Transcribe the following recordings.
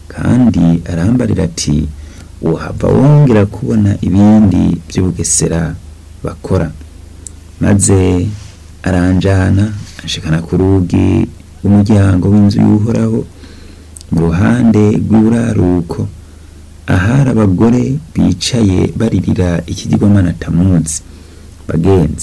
kandi arambarira ati uhava wongera kubona ibindi by'ubugesera bakora maze aranjana anshikana ku rugi rw'umuryango w'inzu y'uhoraho mu ruhande rw'iburaruko ahari abagore bicaye baririra ikigirwamana tamuzi bagenzi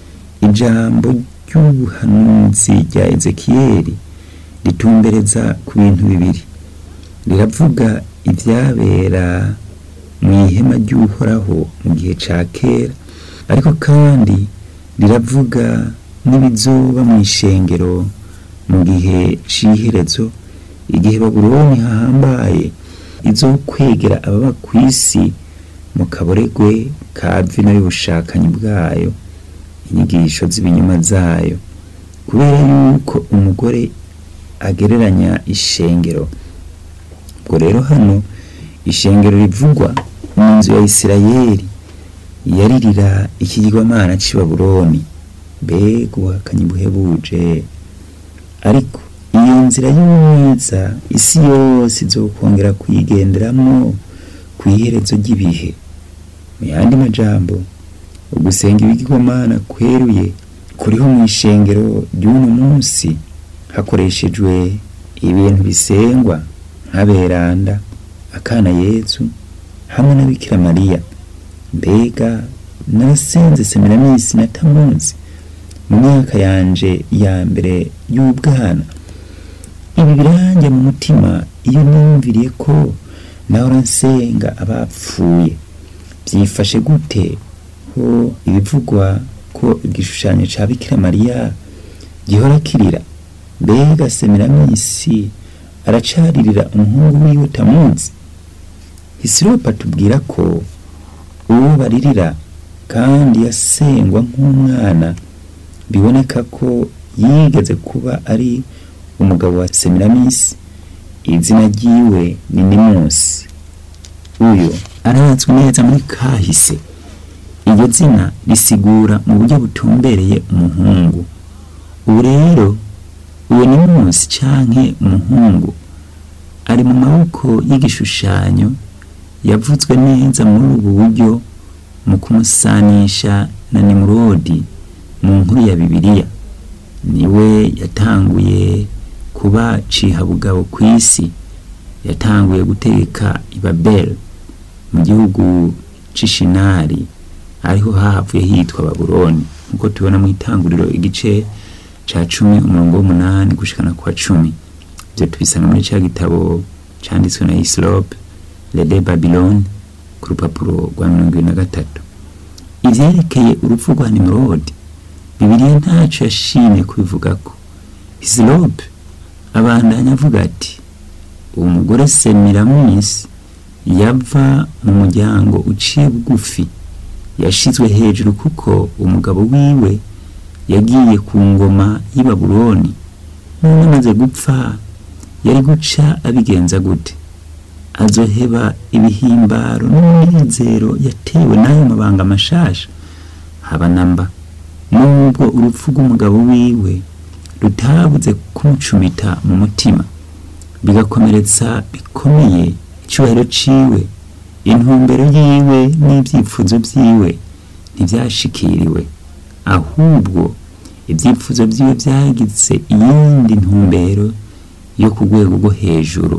ijambo ry'ubuhanuzi rya ezekiyeli ritumbereza ku bintu bibiri riravuga ibyabera mu ihema ry'uhoraho mu gihe ca kera ariko kandi riravuga n'ibizoba mu ishengero mu gihe c'iherezo igihe babuloni hahambaye izo kwegera ababa ku isi mu kaboregwe ka vino y'ubushakanyi bwayo inyigisho z'ibinyoma zayo kubera yuko umugore agereranya ishengero ubwo rero hano ishengero rivugwa mu nzu ya isirayeli yaririra ikigirwamana c'i babuloni mbega ubuhakanyi buhebuje ariko iyo nzira y'umwiza isi yose izokongera kuyigenderamwo ku iherezo ry'ibihe mu yandi majambo ugusenga ibigirwamana kweruye kuriho mu ishengero ry'uno munsi hakoreshejwe ibintu bisengwa nk'aberanda akana yezu hamwe na bikira mariya mbega narasenze seminamisi na tamuzi mu myaka yanje ya mbere y'ubwana ibi biranjye mu mutima iyo niyumviriye ko nahora nsenga abapfuye byifashe gute ho ibivugwa ko igishushanyo ca bikira mariya gihora kirira mbega seminamisi aracaririra umuhungu wiwe tamuzi hisiropa tubwira ko uwo baririra kandi yasengwa nk'umwana biboneka ko yigeze kuba ari umugabo wa seminamisi izina ryiwe ni nimusi uyu arazwi neza muri kahise iryo zina risigura mu buryo butumbereye umuhungu ubu rero uwo nimusi canke umuhungu ari mu maboko y'igishushanyo yavuzwe neza muri ubu buryo mu kumusanisha na nimurodi mu nkuru ya bibiliya niwe yatanguye kuba cihabugabo ku isi yatanguye gutegeka ibabeli mu gihugu c'ishinari ariho hahavuye hitwa babuloni nk'uko tubona mu itanguriro igice ca cumi umurongo w'umunani gushikana kwa cumi ivyo tubisanga muri ca gitabo canditswe na isilope lede babiloni ku rupapuro rwa mirongo ibiri na gatatu ivyerekeye urupfu rwa nimurodi bibiliya ntaco yashimye kubivugako isilope abandanya avuga ati uwo mugore semiramisi yava mu muryango uciye bugufi yashizwe hejuru kuko umugabo wiwe yagiye ku ngoma y'i babuloni none amaze gupfa yari guca abigenza gute azoheba ibihimbaro n'umunezero yatewe n'ayo mabanga mashasha haba namba nubwo urupfu rw'umugabo wiwe rutabuze kumucumita mu mutima bigakomeretsa bikomeye icyubahiro ciwe intumbero yiwe n'ibyifuzo vyiwe ntivyashikiriwe ahubwo ibyifuzo vyiwe vyagize iyindi ntumbero yo ku rwego rwo hejuru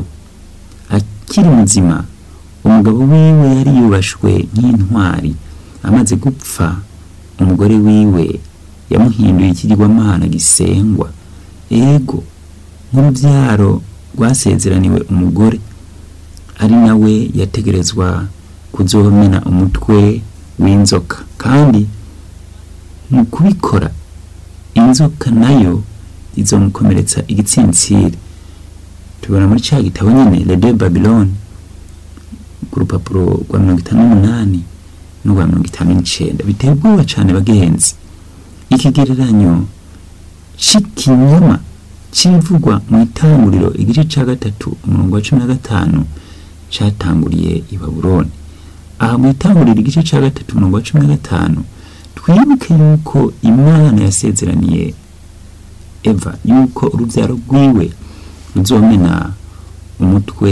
akiri muzima umugabo wiwe yari yubashwe nk'intwari amaze gupfa umugore wiwe yamuhinduye ikigirwamana gisengwa ego nk'urubyaro rwasezeraniwe umugore ari nawe yategerezwa kuzomena umutwe w'inzoka kandi mu kubikora inzoka nayo izomukomeretsa igitsintsiri tubona muri cya gitabo nyine rede babiloni ku rupapuro rwa mirongo itanu n'umunani n'urwa mirongo itanu n'icenda biteye ubwoba cane bagenzi ikigereranyo c'ikinyoma c'ibivugwa mu itanguriro igice ca gatatu umurongo wa cumi na gatanu catanguriye i babuloni aha mu itanguriro igice ca gatatu umurongo wa cumi na gatanu twibuke yuko imana yasezeraniye eva yuko urubyaro rwiwe ruzomena umutwe